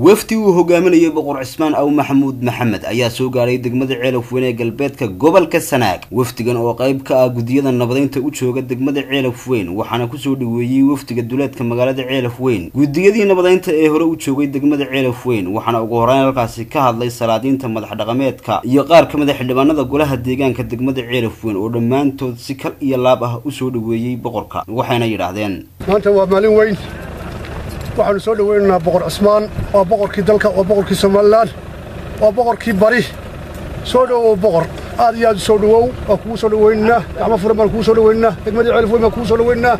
wafdi uu hogaaminayay boqor cismaan aw maxamuud maxamed ayaa soo gaaray degmada ceelaf weyn ee galbeedka gobolka sanaag wafdigan oo qayb ka ah gudiyada nabadeynta u jooga degmada ceelaf weyn waxaana kusoo dhaweeyey wafdiga duleedka magaalada ceelaf weyn gudiyadii nabadeynta ee hore u joogay degmada ceelaf weyn waxaana ugu horeyn halkaasi ka hadlay salaadiinta madax dhaqameedka iyo qaar ka mid a xildhibaanada golaha deegaanka degmada ceelaf weyn oo dhammaantood si kal iyo laab ah usoo dhaweeyey boqorka waxayna yidhaahdeen maanta waa maalin weyn waxaanu soo dhoweynaynaa boqor cismaan waa boqorkii dalka waa boqorkii somalilan waa boqorkii bari soo dhowow boqor aad iyo aad u soo dhowow waa kugu soo dhoweynaynaa gacmo furan baan kugu soo dhoweynaynaa degmadii ceelif weyn baan kugu soo dhoweynaynaa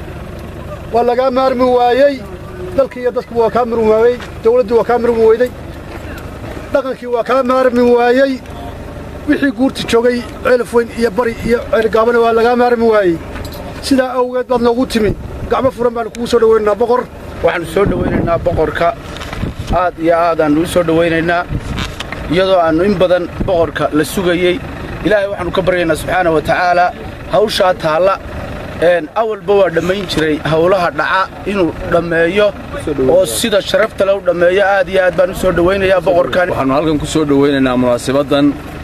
waa lagaa maarmi waayey dalkii iyo dadku waa kaa marmi waayey dawladdii waa kaa marmi weyday dhaqankii waa kaa maarmi waayey wixii guurta joogay ceelif weyn iyo bari iyo ceelgaabana waa lagaa maarmi waayey sidaa awgeed baad noogu timi gacmo furan baanu kugu soo dhoweynaynaa boqor waxaanu soo dhowaynaynaa boqorka aad iyo aadaannu u soo dhowaynaynaa iyadoo aannu in badan boqorka la sugayey ilaahay waxaannu ka baryaynaa subxaana wa tacaalaa hawshaa taalla awalba waa dhammayn jiray howlaha dhaca inuu dhammeeyo oo sida sharafta le u dhammeeyo aad iyo aad baan u soo dhowaynayaa boqorkan waxaannu halkan ku soo dhowaynaynaa munaasibaddan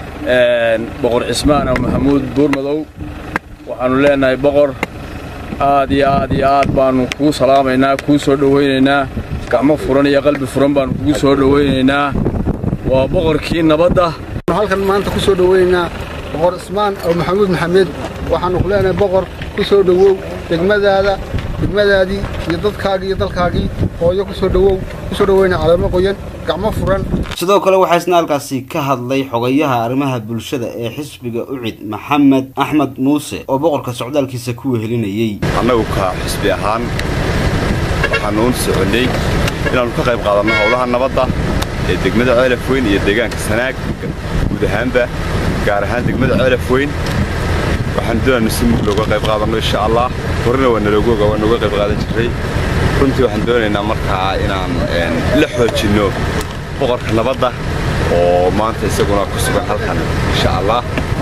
boqor cismaan aw maxamuud buurmadow waxaannu leennahay boqor aad iyo aad iyo aad baannu kuu salaamaynaa kuu soo dhowaynaynaa gacmo furan iyo qalbi furan baannu kugu soo dhowaynaynaa waa boqorkii nabadda halkan maanta ku soo dhowaynaynaa boqor cismaan aw maxamuud maxamed waxaannu ku leenahay boqor ku soo dhowow degmadaada degmadaadii iyo dadkaagii iyo dalkaagii hooyo ku soo dhowow ku soo dhowayna caleemo qoyan gacmo furan sidoo kale waxaa isna halkaasi ka hadlay xogayaha arrimaha bulshada ee xisbiga ucid maxamed axmed muuse oo boqorka socdaalkiisa ku wehelinayey annagu ka xisbi ahaan waxaannu u soconnay inaannu ka qayb qaadanno howlaha nabadda ee degmada ceelaf weyn iyo deegaanka sanaag guud ahaanba gaar ahaan degmada ceelaf weyn waxaanu doonaannu si mug looga qayb qaadanno insha allah horena waa naloogoga waa nooga qayb qaadan jirray runtii waxaan doonaynaa markaa inaan la xoojinno boqorka nabadda oo maanta isaguna ku sugan halkan insha allah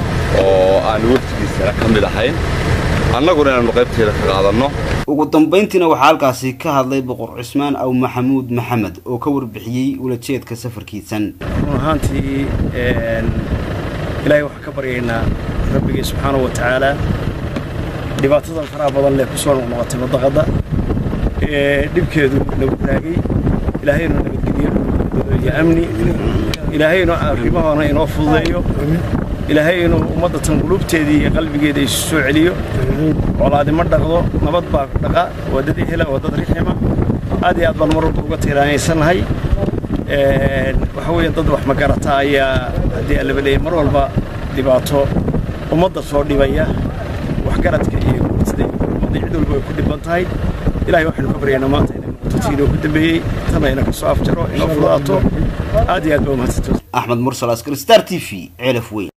oo aan waftigiisana ka mid ahayn annaguna inaannu qaybteeda ka qaadanno ugu dambayntiina waxaa halkaasi ka hadlay boqor cismaan aw maxamuud maxamed oo ka warbixiyey ulajeedka safarkiisan run ahaantii ilaahay waxaan ka baryaynaa rabbigii subxaanahu wa tacaalaa dhibaatadan faraha badan leh ku soo noqnoqotay madaqadda ee dhibkeedu nagu raagay ilaahaynu nabadgeliyo iyo amni ilaahaynu arrimahana inoo fududeeyo ilaahay inuu ummadda tan qulubteedii iyo qalbigeeda isu soo celiyo colaadima dhaqdo nabad baa dhaqa waa dad ehela waa dad rixima aad iyo aad baan mar walba uga tiiraanaysannahay waxa weeye dad wax magarata ayaa haddii allaba leeyahy mar walba dhibaato ummadda soo dhibaya waxgaradka iyo guurtada iyo ummadda cid walba way ku dhiban tahay ilahay waxaynu ka baryaynaa maanta inay noqoto tii inoo ku dambeeyey tana ina ka soo afjaro inoo fudaato aad iyo aad baa umahadsantood axmed mursal askari star t v ceelaf weyn